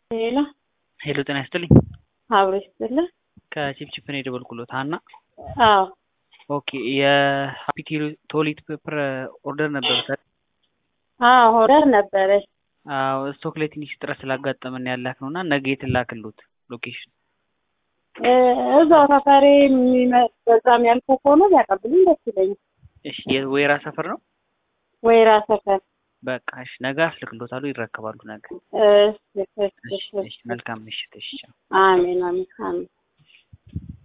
ሄሎ ሄሎ ጤና ይስጥልኝ። አብሮ ይስጥልህ። ከቺፕቺፕ ነው የደወልኩሎት ሀና። አዎ ኦኬ የሀፒ ቶሊት ፔፐር ኦርደር ነበር አይደል? አዎ ሆረር ነበረ። አዎ ስቶክ ላይ ትንሽ እጥረት ስላጋጠመን ያላክ ነው እና ነገ የትላክሉት ሎኬሽን እ እዛው ሰፈሬ የሚመ- በዛም ያልኩ ከሆነ ቢያቀብልኝ ደስ ይለኛል። እሺ የወይራ ሰፈር ነው። ወይራ ሰፈር በቃ እሺ ነገ አስልክሎታሉ ይረከባሉ ነገ። እሺ እሺ እሺ እሺ እሺ መልካም ምሽት እሺ ቻው። አሜን አሜን አሜን